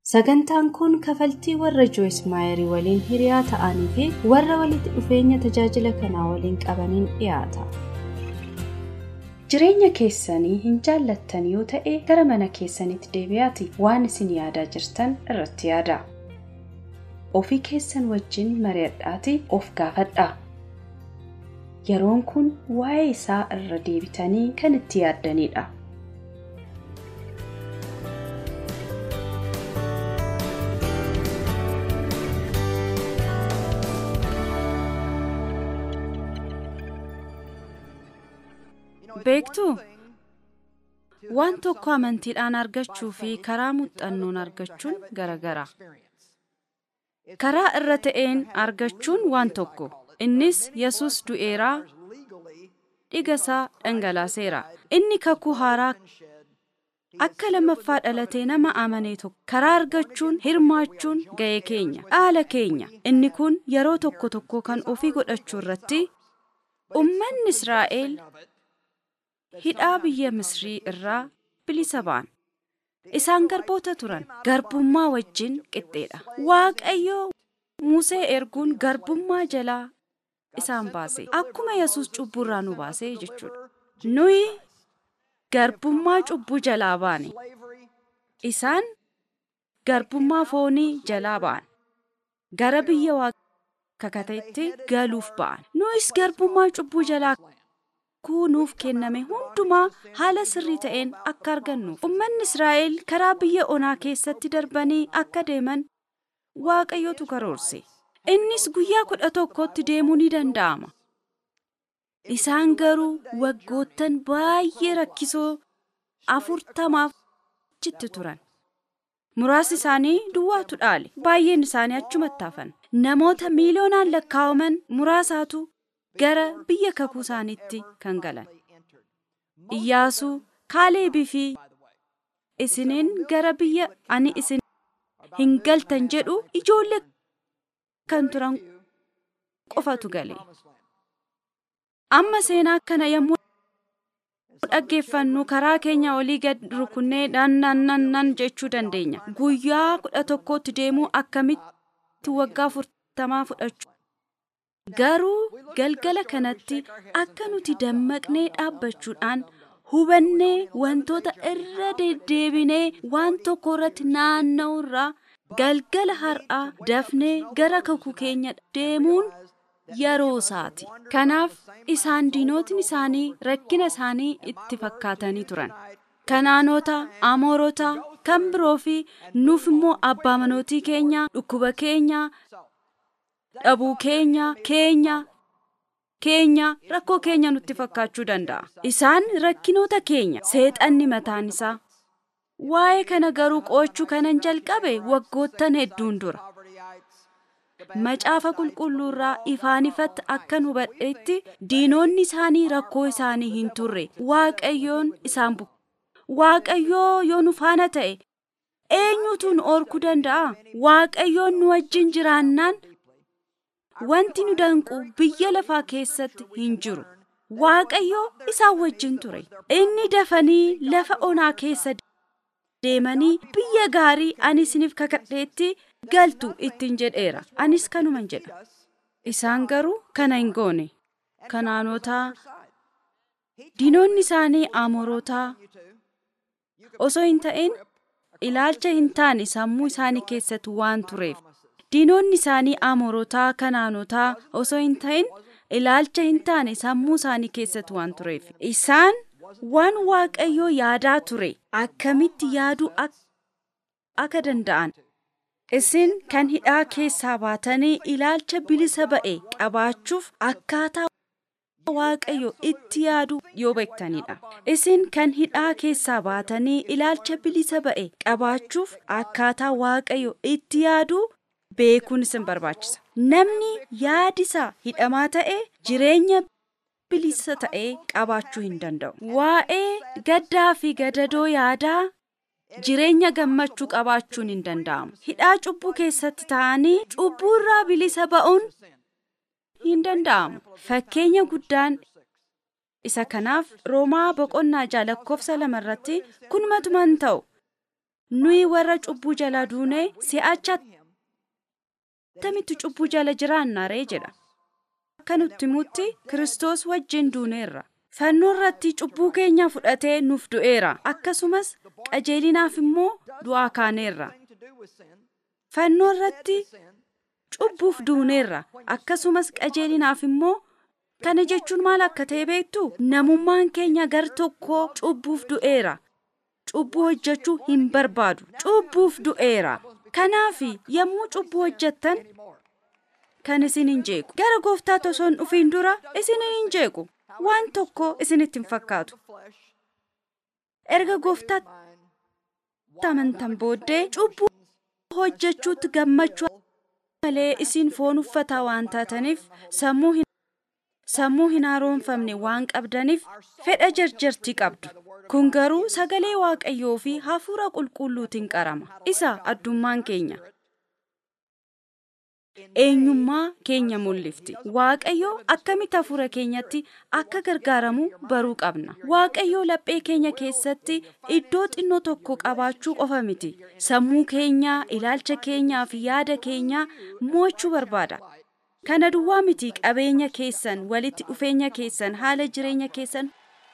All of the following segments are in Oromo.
Sagantaan kun kafaltii warra Joyce Maayerii waliin hiriyaa ta'anii fi warra walitti dhufeenya tajaajila kanaa waliin qabaniin dhiyaata. Jireenya keessanii hin jaallattan yoo ta'e gara mana keessanitti deebi'aati waan isin yaadaa jirtan irratti yaada. Ofii keessan wajjin mari'adhaati of gaafadhaa. Yeroon kun waa'ee isaa irra deebitanii kan itti yaaddanidha. Beektuu waan tokko amantiidhaan argachuu fi karaa muuxannoon argachuun garagara. Karaa irra ta'een argachuun waan tokko innis yesus du'eeraa dhigasaa dhangalaaseera. Inni kakuu haaraa akka lammaffaa dhalatee nama amanee tokko karaa argachuun hirmaachuun ga'ee keenya dhaala keenya inni kun yeroo tokko tokko kan ofii godhachuu irratti ummanni Israa'el hidhaa biyya misrii irraa bilisa ba'an isaan garboota turan garbummaa wajjin qixxeedha waaqayyo musee erguun garbummaa jalaa isaan baase akkuma yesus cubburraa nu baase jechuudha nuyi garbummaa cubbuu jalaa baane isaan garbummaa foonii jalaa ba'an gara biyya kakateetti galuuf ba'an nuyis garbummaa cubbuu jalaa kunuuf kenname hundumaa haala sirrii ta'een akka argannuuf ummanni israa'el karaa biyya onaa keessatti darbanii akka deeman waaqayyotu karoorse innis guyyaa kudha tokkotti deemuu ni danda'ama isaan garuu waggoottan baay'ee rakkisoo afurtamaaf achitti turan muraasni isaanii duwwaatu dhaale baay'een isaanii achumatti hafan namoota miiliyoonaan lakkaa'aman muraasaatu gara biyya kakuu isaaniitti kan galan iyyaasuu kaaleebii fi isiniin gara biyya ani isin hin galtan jedhu ijoollee kan turan qofatu gale amma seenaa kana yommuu dhaggeeffannu karaa keenya olii gad rukunnee nan jechuu dandeenya guyyaa kudha tokkotti deemuu akkamitti waggaa afurtamaa fudhachuu garuu galgala kanatti akka nuti dammaqnee dhaabbachuudhaan hubannee wantoota irra deddeebinee waan tokko irratti naanna'u irraa galgala har'aa dafnee gara kakuu keenya deemuun yeroo isaati kanaaf isaan diinotni isaanii rakkina isaanii itti fakkaatanii turan kanaanota amoorota kan biroo fi nuuf immoo abbaa manootii keenya dhukkuba keenya dhabuu keenya keenya keenya rakkoo keenya nutti fakkaachuu danda'a isaan rakkinoota keenya seexanni mataan isaa waa'ee kana garuu qo'achuu kanan jalqabe waggoottan hedduun dura macaafa qulqulluurraa ifaan ifatti akkan hubadhetti diinonni isaanii rakkoo isaanii hin turre waaqayyoon isaan bukke waaqayyoo yoo nu faana ta'e eenyutu nu orkuu danda'a waaqayyoon nu wajjin jiraannaan wanti nu danqu biyya lafaa keessatti hin jiru waaqayyoo isaan wajjin ture inni dafanii lafa onaa keessa deemanii biyya gaarii ani isiniif kakadheetti galtu ittiin jedheera anis kanuman jedha isaan garuu kana hin goone kanaanotaa diinonni isaanii amoorotaa osoo hin ta'in ilaalcha hin taane sammuu isaanii keessatti waan tureef diinonni isaanii amoorotaa kanaanotaa osoo hin ta'in ilaalcha hin taane sammuu isaanii keessatti waan tureef isaan waan waaqayyoo yaadaa ture akkamitti yaaduu akka danda'an isin kan hidhaa keessaa baatanii ilaalcha bilisa ba'e qabaachuuf akkaataa waaqayyo itti yaadu yoo beektanidha isin kan hidhaa keessaa baatanii ilaalcha bilisa ba'e qabaachuuf akkaataa waaqayyo itti yaadu beekuun isin barbaachisa namni yaadisa hidhamaa ta'e jireenya bilisa ta'ee qabaachuu hin danda'u waa'ee gaddaa fi gadadoo yaadaa jireenya gammachuu qabaachuun hin danda'amu hidhaa cubbuu keessatti ta'anii cubbuu irraa bilisa ba'uun hin danda'amu fakkeenya guddaan isa kanaaf roomaa boqonnaa ja'a lakkoofsa lama irratti kun matuman ta'u nuyi warra cubbuu jala duune si'acha attamitti cubbuu jala jiraanna ree jedha. Akka nutti himutti Kiristoos wajjin duuneerra. Fannoo irratti cubbuu keenya fudhatee nuuf du'eera. Akkasumas qajeelinaaf immoo du'aa kaaneerra. Fannoo irratti cubbuuf duuneerra. Akkasumas qajeelinaaf immoo kana jechuun maal akka ta'e beektu namummaan keenya gar tokko cubbuuf du'eera. Cubbuu hojjechuu hin barbaadu. Cubbuuf du'eera. Kanaaf yommuu cubbuu hojjettan kan isin hin jeequ. Gara gooftaa osoo hin dhufiin dura isin hin jeequ. Waan tokko isinitti hin fakkaatu. Erga gooftaatti amantan booddee cubbuu hojjechuutti gammachuu malee isin foon uffataa waan taataniif sammuu hin sammuu hin haaromfamne waan qabdaniif fedha jarjartii qabdu. Kun garuu sagalee waaqayyoo fi hafuura qulqulluutiin qarama. Isa addummaan keenya. Eenyummaa keenya mul'ifti. Waaqayyoo akkamitti hafuura keenyatti akka gargaaramu baruu qabna. Waaqayyoo laphee keenya keessatti iddoo xinnoo tokko qabaachuu qofa miti. Sammuu keenya, ilaalcha keenyaa fi yaada keenya mo'achuu barbaada. Kana duwwaa miti qabeenya keessan, walitti dhufeenya keessan, haala jireenya keessan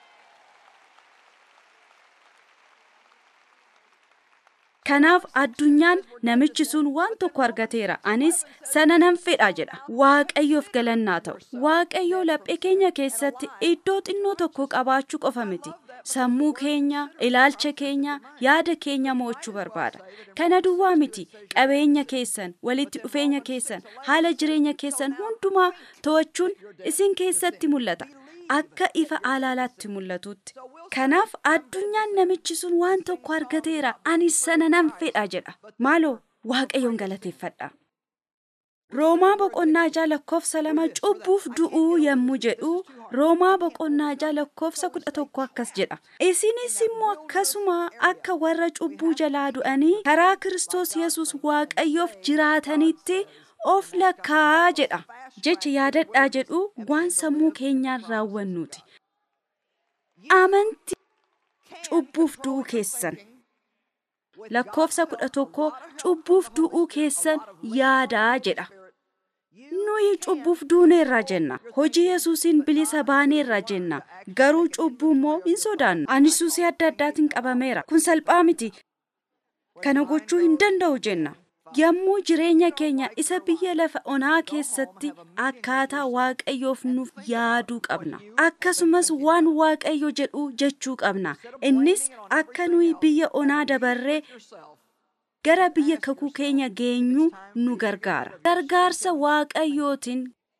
Kanaaf addunyaan namichi sun waan tokko argateera. Anis sana nan fedha jedha. Waaqayyoof galannaa ta'u. Waaqayyoo laphee keenya keessatti iddoo xinnoo tokko qabaachuu qofa miti. Sammuu keenya, ilaalcha keenya, yaada keenya mo'achuu barbaada. Kana duwwaa miti qabeenya keessan, walitti dhufeenya keessan, haala jireenya keessan hundumaa to'achuun isin keessatti mul'ata. Akka ifa alaalaatti mul'atutti. Kanaaf addunyaan namichi sun waan tokko argateera ani sana nan fedha jedha. Maaloo waaqayyoon galateeffadha. Roomaa boqonnaa jaa lakkoofsa lama cubbuuf du'uu yommuu jedhu Roomaa boqonnaa jaa lakkoofsa kudha tokko akkas jedha. Isinis immoo akkasuma akka warra cubbuu jalaa du'anii karaa Kiristoos Yesuus waaqayyoof jiraatanitti of lakkaa jedha. Jecha yaadadhaa jedhu waan sammuu keenyaan raawwannuuti. Amantii cubbuuf du'uu keessan. Lakkoofsa kudha tokko cubbuuf du'uu keessan yaadaa jedha. Nuyi cubbuuf duuneerra jenna. Hojii Yesuusiin bilisa baaneerra jenna. Garuu cubbuu immoo hin sodaannu. Ani suusii adda addaatiin qabameera. Kun salphaa miti. Kana gochuu hin danda'u jenna. Yommuu jireenya keenya isa biyya lafa onaa keessatti akkaataa waaqayyoof nuuf yaaduu qabna. Akkasumas waan waaqayyo jedhu jechuu qabna. Innis akka nuyi biyya onaa dabarree gara biyya kakuu keenya geenyu nu gargaara. Gargaarsa waaqayyootiin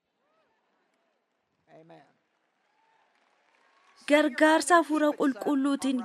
gargaarsa hafuura qulqulluutiin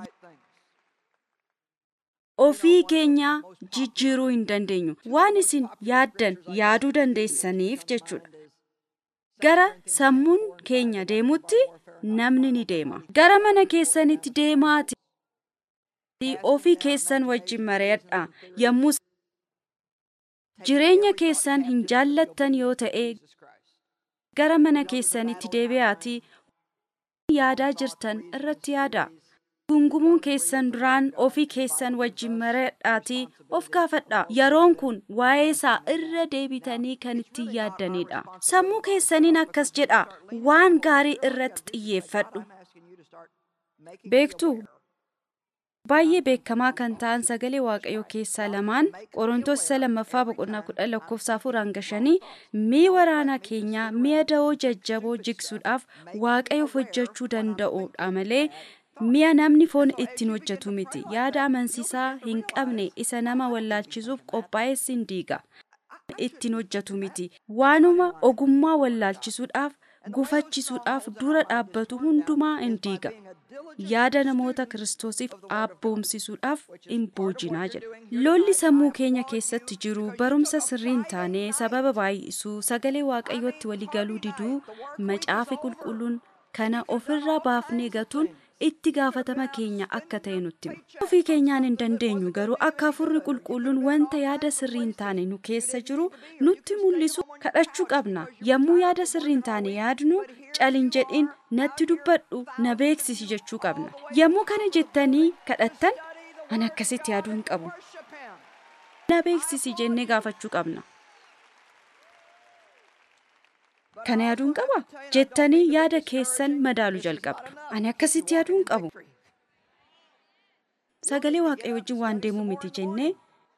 ofii keenya jijjiiruu hin dandeenyu. Waan isin yaaddan yaaduu dandeessaniif jechuudha. Gara sammuun keenya deemutti namni ni deema. Gara mana keessanitti deemaati. Ofii keessan wajjin mari'adha. Yommuu jireenya keessan hin jaallattan yoo ta'e gara mana keessanitti deebi'aatii yaadaa jirtan irratti yaada. Gungumuun keessan duraan ofii keessan wajjin mari'adhaatii of gaafadha. Yeroon kun waa'ee isaa irra deebitanii kan itti yaaddanidha. Sammuu keessaniin akkas jedha waan gaarii irratti xiyyeeffadhu. Beektu baay'ee beekamaa kan ta'an sagalee waaqayyoo keessaa lamaan qorontoos isa lammaffaa boqonnaa kudha lakkoofsa afur hanga shanii mi'a waraanaa keenyaa mi'a da'oo jajjaboo jigsuudhaaf waaqayyoof hojjechuu danda'udha malee mi'a namni foon ittiin hojjetu miti yaada amansiisaa hin qabne isa nama wallaalchisuuf qophaa'es hin diiga ittiin hojjetu miti waanuma ogummaa wallaalchisuudhaaf gufachisuudhaaf dura dhaabbatu hundumaa hin diiga yaada namoota kiristoosiif abboomsisuudhaaf hin boojinaa jedha lolli sammuu keenya keessatti jiru barumsa sirrii hin taane sababa baay'isuu sagalee waaqayyootti waliigaluu diduu macaafi qulqulluun kana ofirraa baafnee gatuun itti gaafatama keenya akka ta'e nutti hima ofii keenyaan hin dandeenyu garuu akka hafuurri qulqulluun wanta yaada sirrii hin taane nu keessa jiru nutti mul'isu kadhachuu qabna yommuu yaada sirrii hin taane yaadnu calin jedhin natti dubbadhu na beeksisi jechuu qabna yommuu kana jettanii kadhattan Ani akkasitti yaaduu hin qabu. Na beeksisi jennee gaafachuu qabna. Kana yaaduu hin qaba jettanii yaada keessan madaaluu jalqabdu. Ani akkasitti yaaduu hin qabu. Sagalee waaqayyo wajjin waan deemuu miti jennee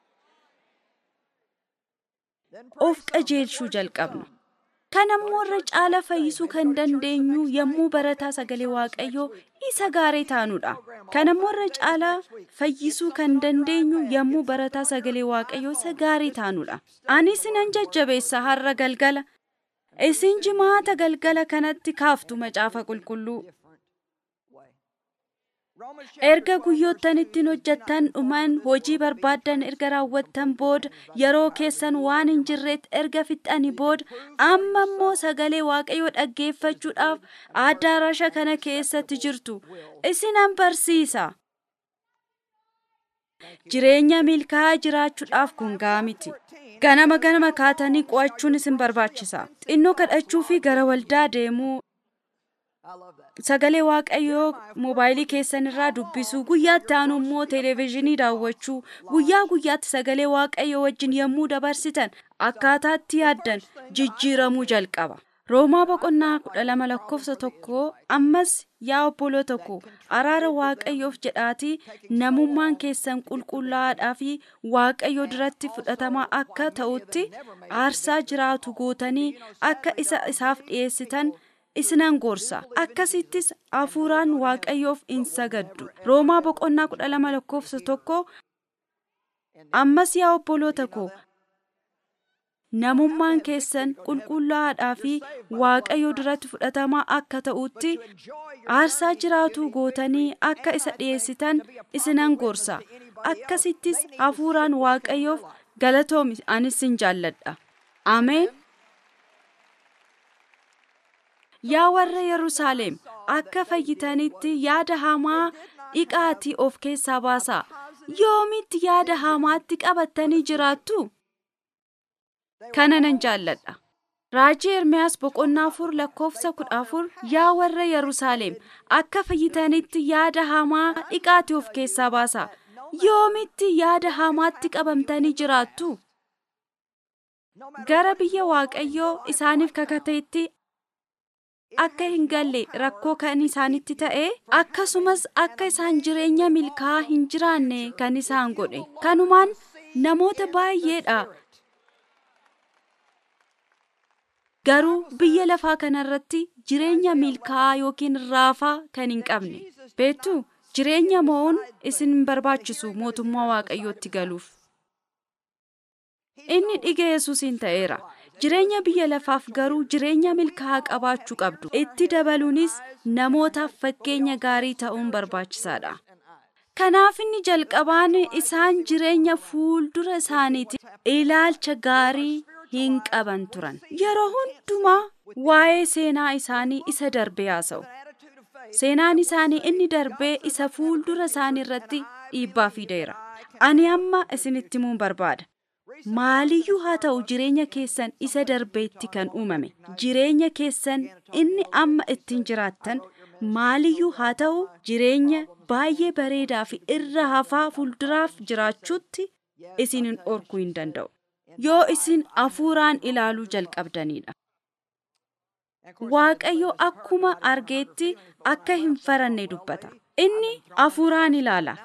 of qajeelchuu jalqabna. Kan ammoo irra caala fayyisuu kan dandeenyu yommuu barataa sagalee waaqayyoo isa gaarii taanudha. Kan ammoo irra caala fayyisuu kan dandeenyu yommuu barataa sagalee waaqayyoo isa gaarii taanudha. Anis nan jajjabeessa har'a galgala. Isin jimaata galgala kanatti kaaftu macaafa qulqulluu. Erga guyyoottan ittiin hojjettan dhuman hojii barbaaddan erga raawwattan booda yeroo keessan waan hin jirreetti erga fixxanii booda amma immoo sagalee waaqayyoo dhaggeeffachuudhaaf addaarasha kana keessatti jirtu isinan barsiisa. Jireenya milkaa'aa jiraachuudhaaf kun ga'a miti. Ganama ganama kaatanii qo'achuun isin barbaachisa. Xinnoo kadhachuu fi gara waldaa deemuu sagalee waaqayyoo moobaayilii keessan irraa dubbisuu guyyaatti aanu immoo televezyiinii daawwachuu guyyaa guyyaatti sagalee waaqayyoo wajjin yommuu dabarsitan akkaataatti yaaddan jijjiiramuu jalqaba. Roomaa boqonnaa kudha lama lakkoofsa tokko ammas yaa obboloo tokko araara waaqayyoof jedhaatii namummaan keessan qulqullaa'aadhaa fi waaqayyo duratti fudhatamaa akka ta'utti aarsaa jiraatu gootanii akka isa isaaf dhiyeessitan isinan gorsa akkasittis hafuuraan waaqayyoof in sagaddu roomaa boqonnaa kudha lama lakkoofsa tokko ammas yaa obboloota koo namummaan keessan qulqullaa'aadhaa fi waaqayyo duratti fudhatamaa akka ta'utti aarsaa jiraatu gootanii akka isa dhiyeessitan isinan gorsa akkasittis hafuuraan waaqayyoof galatoomi anis sin jaalladha ameen Yaa warra Yerusaalem akka fayyitanitti yaada hamaa dhiqaatii of keessaa baasaa. Yoomitti yaada hamaatti qabattanii jiraattu? Kana nan jaalladha. Raajii Ermiyaas boqonnaa afur lakkoofsa kudha afur yaa warra Yerusaalem akka fayyitanitti yaada hamaa dhiqaatii of keessaa baasaa. Yoomitti yaada hamaatti qabamtanii jiraattu? Gara biyya Waaqayyoo isaaniif kakateetti akka hin galle rakkoo kan isaanitti ta'e akkasumas akka isaan jireenya milkaa'aa hin jiraanne kan isaan godhe kanumaan namoota baay'eedha garuu biyya lafaa kanarratti jireenya milkaa'aa yookiin raafaa kan hin qabne beektu jireenya mo'uun isin hin barbaachisu mootummaa waaqayyootti galuuf inni dhiga yesuusiin ta'eera jireenya biyya lafaaf garuu jireenya milkaa'aa qabaachuu qabdu itti dabaluunis namootaaf fakkeenya gaarii ta'uun barbaachisaadha kanaaf inni jalqabaan isaan jireenya fuuldura isaaniiti ilaalcha gaarii hin qaban turan yeroo hundumaa waa'ee seenaa isaanii isa darbee haasa'u seenaan isaanii inni darbee isa fuuldura isaanii irratti dhiibbaa fideera ani amma isinitti himuun barbaada maaliyyuu haa ta'u jireenya keessan isa darbeetti kan uumame jireenya keessan inni amma ittiin jiraattan maaliyyuu haa ta'u jireenya baay'ee bareedaa fi irra hafaa fuulduraaf jiraachuutti isin hin dhorkuu hin danda'u yoo isin hafuuraan ilaaluu jalqabdanidha. Waaqayyo akkuma argeetti akka hin faranne dubbata. Inni hafuuraan ilaala.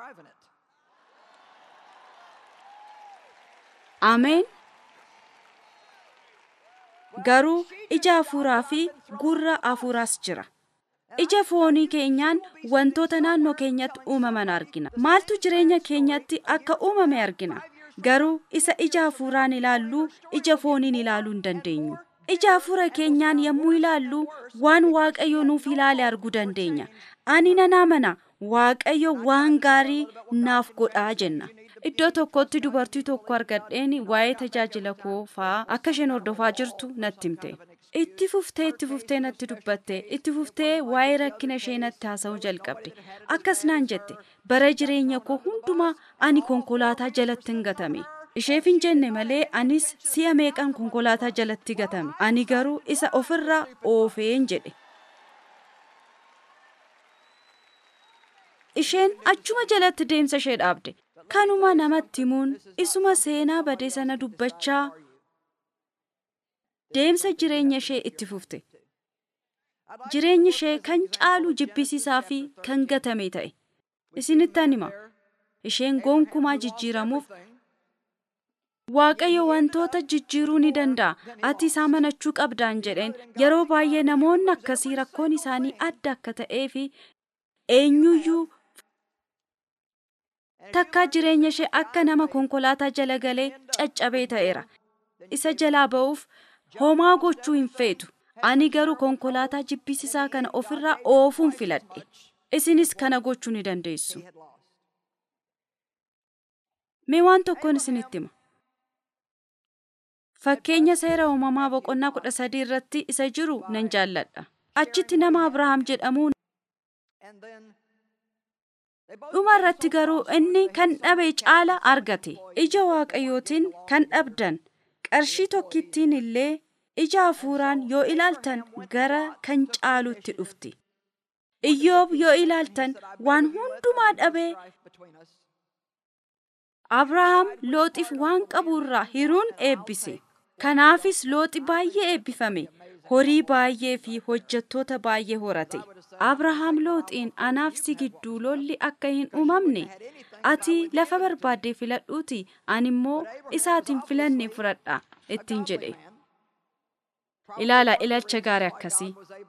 Ameen. Garuu ija hafuuraa fi gurra hafuuraas jira. Ija foonii keenyaan wantoota naannoo keenyatti uumaman argina. Maaltu jireenya keenyatti akka uumame argina. Garuu isa ija hafuuraan ilaallu ija fooniin ilaaluu hin dandeenyu. Ija hafuura keenyaan yommuu ilaallu waan Waaqayyo nuuf ilaale arguu dandeenya. Ani nan amana Waaqayyo waan gaarii naaf godhaa jenna. Iddoo tokkotti dubartii tokko argadheen waa'ee tajaajila koo fa'aa akka isheen hordofaa jirtu natti himte. Itti fuftee itti fuftee natti dubbatte itti fuftee waa'ee rakkina ishee natti haasa'uu jalqabde. Akkas naan jette bara jireenya koo hundumaa ani konkolaataa jalatti hin gatame. Isheef hin jenne malee anis si'a meeqan konkolaataa jalatti gatame. Ani garuu isa ofirraa oofeen jedhe. isheen achuma jalatti deemsa ishee dhaabde kanuma namatti himuun isuma seenaa badee sana dubbachaa deemsa jireenya ishee itti fufte jireenyi ishee kan caalu jibbisiisaa fi kan gatame ta'e isinittan hima isheen gonkumaa jijjiiramuuf waaqayyo wantoota jijjiiruu ni danda'a ati isaa manachuu qabdaan jedheen yeroo baay'ee namoonni akkasii rakkoon isaanii adda akka ta'ee fi eenyuyyuu takkaa jireenya ishee akka nama konkolaataa jala galee caccabee ta'eera isa jalaa ba'uuf homaa gochuu hin feetu ani garuu konkolaataa jibbisiisaa kana ofirraa oofuun filadhe isinis kana gochuu ni dandeessu mee waan tokkoon isinitti hima fakkeenya seera uumamaa boqonnaa kudha sadii irratti isa jiru nan jaalladha achitti nama abrahaam jedhamu dhuma irratti garuu inni kan dhabe caala argate ija waaqayyootiin kan dhabdan qarshii tokkittiin illee ija hafuuraan yoo ilaaltan gara kan caalutti dhufti iyyoob yoo ilaaltan waan hundumaa dhabee abrahaam looxiif waan qabu irraa hiruun eebbise kanaafis looxi baay'ee eebbifame horii baay'ee fi hojjettoota baay'ee horate abrahaam looxiin anaaf si gidduu lolli akka hin uumamne ati lafa barbaadde filadhuuti ani immoo isaatiin filanne fudhadha ittiin jedhe ilaala ilaalcha gaarii akkasii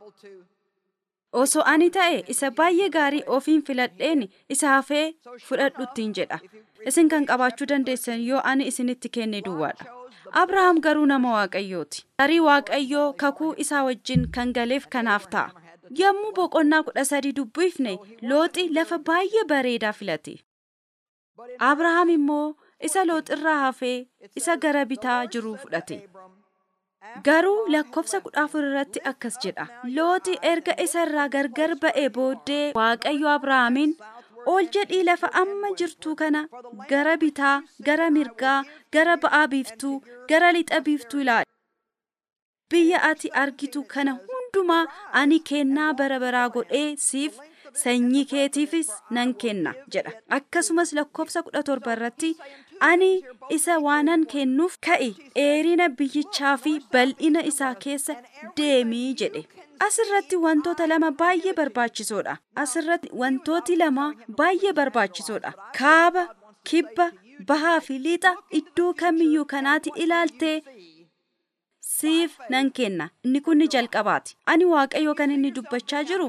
osoo ani ta'e isa baay'ee gaarii ofiin filadheen isa hafee fudhadhu ittiin jedha isin kan qabaachuu dandeessan yoo ani isinitti kenne duwwaadha abrahaam garuu nama waaqayyooti tarii waaqayyoo kakuu isaa wajjin kan galeef kanaaf ta'a yommuu boqonnaa kudha sadii dubbifne looxi lafa baay'ee bareedaa filate abrahaam immoo isa looxirraa hafee isa gara bitaa jiru fudhate garuu lakkoofsa kudha afur irratti akkas jedha looxi erga isa irraa gargar ba'ee booddee waaqayyo abrahaamiin ol jedhii lafa amma jirtu kana gara bitaa gara mirgaa gara ba'aa biiftuu gara lixa biiftuu ilaali biyya ati argitu kana hundumaa ani kennaa bara baraa godhee siif sanyii keetiifis nan kenna jedha akkasumas lakkoofsa kudha torba irratti ani isa waanan kennuuf ka'i dheerina biyyichaa fi bal'ina isaa keessa deemii jedhe asirratti wantoota lama baay'ee barbaachisoodha asirratti wantooti lama baay'ee barbaachisoodha kaaba kibba bahaa fi lixa iddoo kamiyyuu kanaati ilaaltee siif nan kenna inni kun ni jalqabaati ani waaqayyo kan inni dubbachaa jiru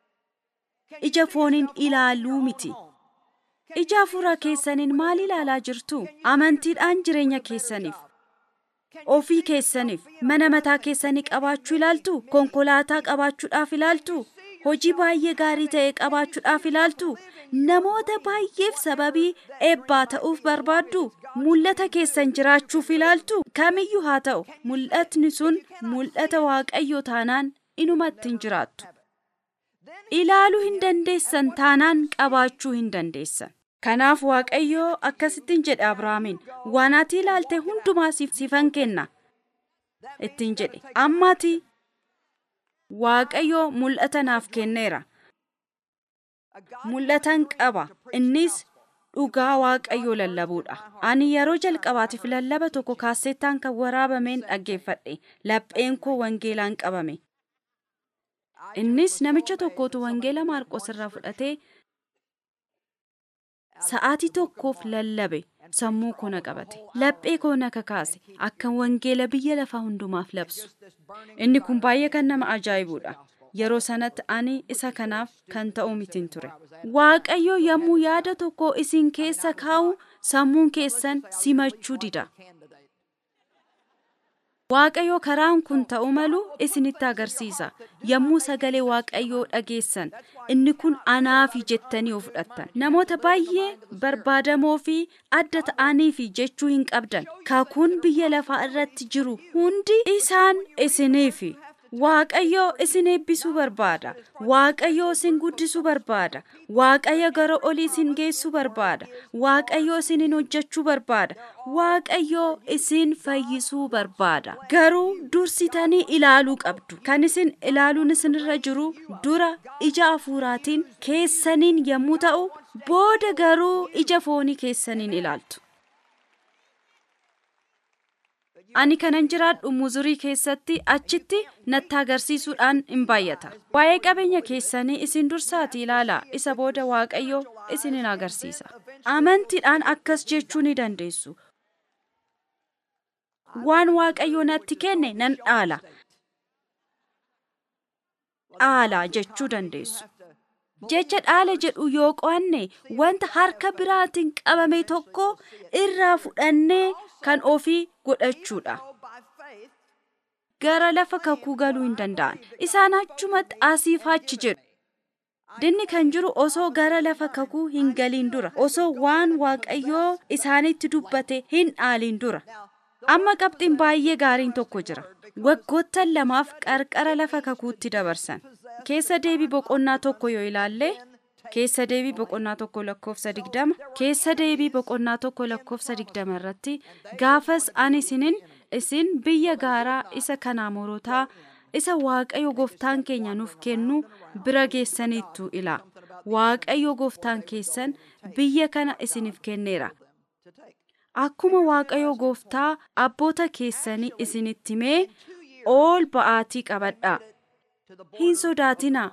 ija fooniin ilaaluu miti ija hafuuraa keessaniin maal ilaalaa jirtu amantiidhaan jireenya keessaniif ofii keessaniif mana mataa keessanii qabaachuu ilaaltu konkolaataa qabaachuudhaaf ilaaltu hojii baay'ee gaarii ta'e qabaachuudhaaf ilaaltu namoota baay'eef sababii eebbaa ta'uuf barbaaddu mul'ata keessan jiraachuuf ilaaltu kamiyyuu haa ta'u mul'atni sun mul'ata waaqayyoo taanaan inumatti hin jiraattu ilaaluu hin dandeessan taanaan qabaachuu hin dandeessan kanaaf waaqayyoo akkasittiin jedhe abrahaamiin waan ati ilaalte hundumaa sifan kenna ittiin jedhe ammati waaqayyoo mul'ata naaf kenneera mul'atan qaba innis dhugaa waaqayyoo lallabuudha ani yeroo jalqabaatiif lallaba tokko kaasettaan kan waraabameen dhaggeeffadhe lapheen koo wangeelaan qabame innis namicha tokkotu wangeela maarqos irraa fudhatee sa'aatii tokkoof lallabe sammuu koo na qabate laphee koo na kakaase akka wangeela biyya lafaa hundumaaf labsu inni kun baay'ee kan nama ajaa'ibuudha yeroo sanatti ani isa kanaaf kan ta'u mitiin ture waaqayyo yommuu yaada tokko isin keessa kaa'u sammuun keessan simachuu dida waaqayyo karaan kun ta'u malu isinitti agarsiisa yommuu sagalee waaqayyoo dhageessan inni kun anaafi jettanii of fudhattan namoota baay'ee barbaadamoo fi adda ta'aniifi jechuu hin qabdan kakuun biyya lafaa irratti jiru hundi isaan isiniifi Waaqayyo isin eebbisuu barbaada. Waaqayyo isin guddisuu barbaada. Waaqayyo gara olii isin geessuu barbaada. Waaqayyo isinin hojjechuu barbaada. Waaqayyo isin fayyisuu barbaada. Garuu dursitanii ilaaluu qabdu. Kan isin ilaaluun isinirra jiru dura ija hafuuraatiin keessaniin yommuu ta'u, booda garuu ija foonii keessaniin ilaaltu. Ani kanan jiraadhu muzurii keessatti achitti natti agarsiisuudhaan hin baay'ata. Waa'ee qabeenya keessanii isin dursaati ilaalaa isa booda Waaqayyo isinin agarsiisa. Amantiidhaan akkas jechuu ni dandeessu. Waan Waaqayyo natti kenne nan dhaala. Dhaala jechuu dandeessu. Jecha dhaala jedhu yoo qo'anne wanta harka biraatiin qabame tokko irraa fudhannee kan ofii godhachuudha. Gara lafa kakuu galuu hin danda'an. Isaan achumatti asiif achi jedhu. Dinni kan jiru osoo gara lafa kakuu hin galiin dura, osoo waan Waaqayyoo isaanitti dubbate hin dhaaliin dura. Amma qabxiin baay'ee gaariin tokko jira. Waggoottan lamaaf qarqara lafa kakuutti dabarsan. Keessa deebii boqonnaa tokko yoo ilaalle keessa deebii boqonnaa tokko lakkoofsa digdama keessa deebii boqonnaa tokko lakkoofsa digdama irratti gaafas ani isinin isin biyya gaaraa isa kanaa morotaa isa waaqayyo gooftaan keenya nuuf kennu bira geessaniittu ilaa waaqayyo gooftaan keessan biyya kana isiniif kenneera akkuma waaqayyo gooftaa abboota keessanii isinitti himee ol ba'aatii qabadhaa hin sodaatinaa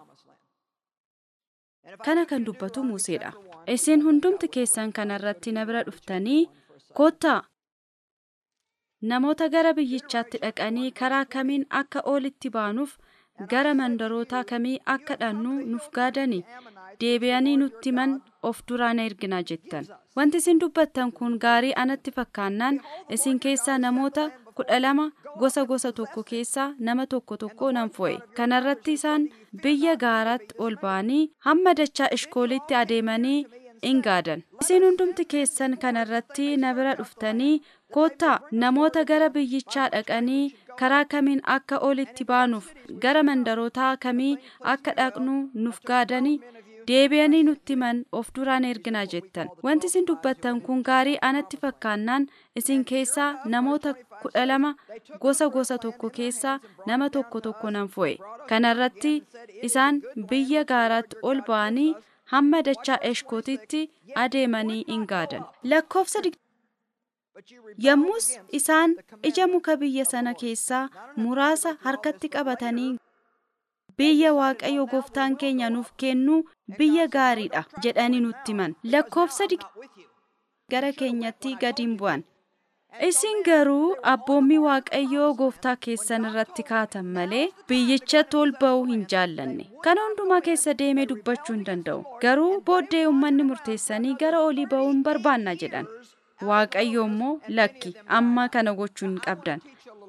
kana kan dubbatu Museedha. Isin hundumti keessan kanarratti na bira dhuftanii kottaa namoota gara biyyichaatti dhaqanii karaa kamiin akka olitti baanuuf gara mandarootaa kamii akka dhannu nuuf gaadanii deebi'anii nutti man of duraan ergina jettan. Wanti isin dubbattan kun gaarii anatti fakkaannaan isin keessaa namoota kudha lama gosa gosa tokko keessaa nama tokko tokko nan fo'e. Kanarratti isaan biyya gaaraatti ol ba'anii hamma dachaa ishkoolitti adeemanii in gaadan. Isin hundumti keessan kanarratti na bira dhuftanii koottaa namoota gara biyyichaa dhaqanii karaa kamiin akka olitti baanuuf gara mandarootaa kamii akka dhaqnu nuuf gaadanii deebi'anii nutti man of duraan erginaa jettan wanti isin dubbattan kun gaarii anatti fakkaannaan isin keessaa namoota kudha lama gosa gosa tokko keessaa nama tokko tokko nan fo'e kanarratti isaan biyya gaaraatti ol ba'anii hamma dachaa eshkootitti adeemanii in gaadan lakkoofsa yommus isaan ija muka biyya sana keessaa muraasa harkatti qabatanii biyya waaqayyo gooftaan keenya nuuf kennu biyya gaariidha jedhanii nutti himan lakkoofsa gara keenyatti gadiin bu'an isin garuu abboommii waaqayyoo gooftaa keessan irratti kaatan malee biyyicha ol ba'uu hin jaallanne kana hundumaa keessa deemee dubbachuu hin danda'u garuu booddee uummanni murteessanii gara olii ba'uun barbaanna jedhan waaqayyo immoo lakki amma kana gochuu hin qabdan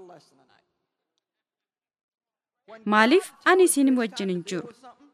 maaliif ani isin wajjin hin jiru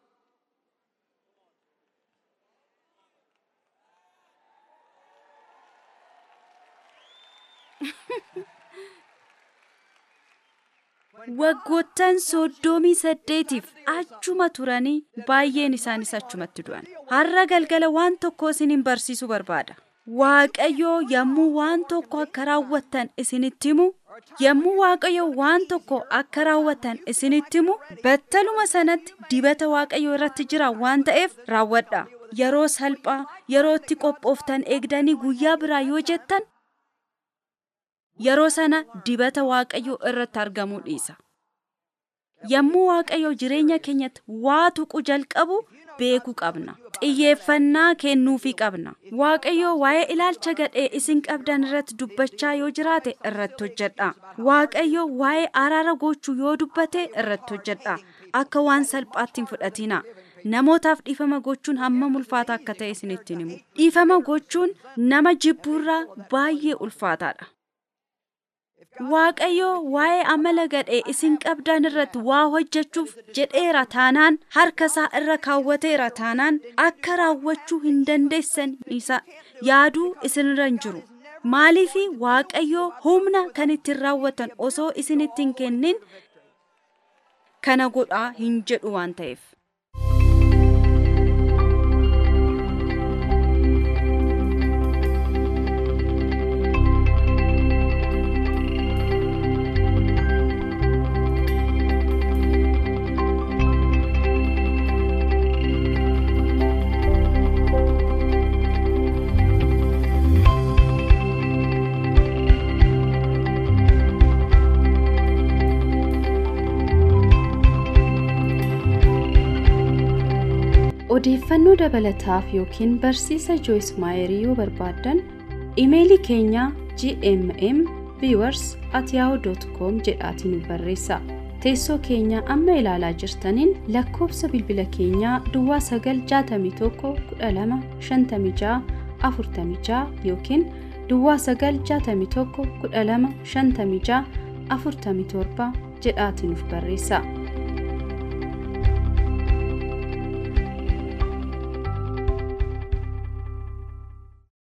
waggoottan soddomii saddeetiif achuma turanii baay'een isaanis achumatti du'an har'a galgala waan tokko isinin barsiisuu barbaada waaqayyo yommuu waan tokko akka raawwattan isinitti himu yommuu waaqayyo waan tokko akka raawwatan isinitti himu battaluma sanatti dibata waaqayyo irratti jira waan ta'eef raawwadha yeroo salphaa yeroo itti qophooftan eegdanii guyyaa biraa yoo jettan yeroo sana dibata waaqayyo irratti argamuu dhiisa yommuu waaqayyo jireenya keenyatti waa tuqu jalqabu beekuu qabna xiyyeeffannaa kennuufii qabna waaqayyo waa'ee ilaalcha gadhee isin qabdan irratti dubbachaa yoo jiraate irratti hojjedha waaqayyo waa'ee araara gochuu yoo dubbate irratti hojjedha akka waan salphaatti hin fudhatina namootaaf dhiifama gochuun hammam ulfaata akka ta'e isinittiin himu dhiifama gochuun nama jibbuurraa baay'ee ulfaataadha Waaqayyo waa'ee amala gadhee isin qabdan irratti waa hojjechuuf jedheera taanaan harka isaa irra kaawwateera taanaan akka raawwachuu hin dandeessan isa yaaduu isinirra hin jiru. Maaliifi Waaqayyo humna kan ittiin raawwatan osoo isinitti hin kennin kana godhaa hin jedhu waan ta'eef. odeeffannoo dabalataaf yookiin barsiisa jooyis maayerii yoo barbaaddan imeelii keenya gmm viewers at yahoo.com jedhaatiin nu barreessa teessoo keenya amma ilaalaa jirtaniin lakkoofsa bilbila keenyaa duwwaa 961 12 56 yookiin duwwaa 961 12 56 47 jedhaatiin nuuf barreessa.